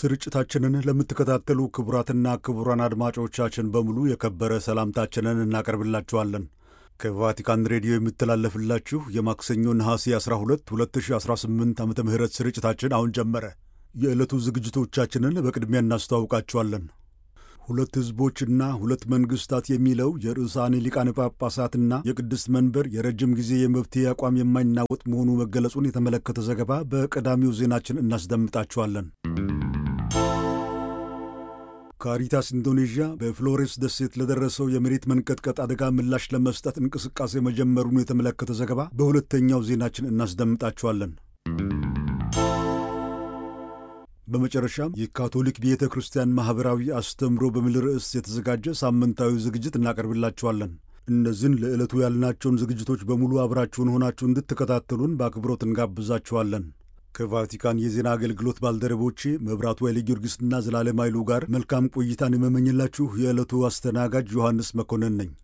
ስርጭታችንን ለምትከታተሉ ክቡራትና ክቡራን አድማጮቻችን በሙሉ የከበረ ሰላምታችንን እናቀርብላችኋለን። ከቫቲካን ሬዲዮ የሚተላለፍላችሁ የማክሰኞ ነሐሴ 12 2018 ዓ ም ስርጭታችን አሁን ጀመረ። የዕለቱ ዝግጅቶቻችንን በቅድሚያ እናስተዋውቃችኋለን። ሁለት ሕዝቦችና ሁለት መንግሥታት የሚለው የርዕሳኔ ሊቃነ ጳጳሳትና የቅድስት መንበር የረጅም ጊዜ የመፍትሄ አቋም የማይናወጥ መሆኑ መገለጹን የተመለከተ ዘገባ በቀዳሚው ዜናችን እናስደምጣችኋለን። ካሪታስ ኢንዶኔዥያ በፍሎሬንስ ደሴት ለደረሰው የመሬት መንቀጥቀጥ አደጋ ምላሽ ለመስጠት እንቅስቃሴ መጀመሩን የተመለከተ ዘገባ በሁለተኛው ዜናችን እናስደምጣችኋለን። በመጨረሻም የካቶሊክ ቤተ ክርስቲያን ማኅበራዊ አስተምሮ በሚል ርዕስ የተዘጋጀ ሳምንታዊ ዝግጅት እናቀርብላችኋለን። እነዚህን ለዕለቱ ያልናቸውን ዝግጅቶች በሙሉ አብራችሁን ሆናችሁ እንድትከታተሉን በአክብሮት እንጋብዛችኋለን። ከቫቲካን የዜና አገልግሎት ባልደረቦቼ መብራቱ ኃይለ ጊዮርጊስና ዘላለም ኃይሉ ጋር መልካም ቆይታን የመመኝላችሁ የዕለቱ አስተናጋጅ ዮሐንስ መኮንን ነኝ።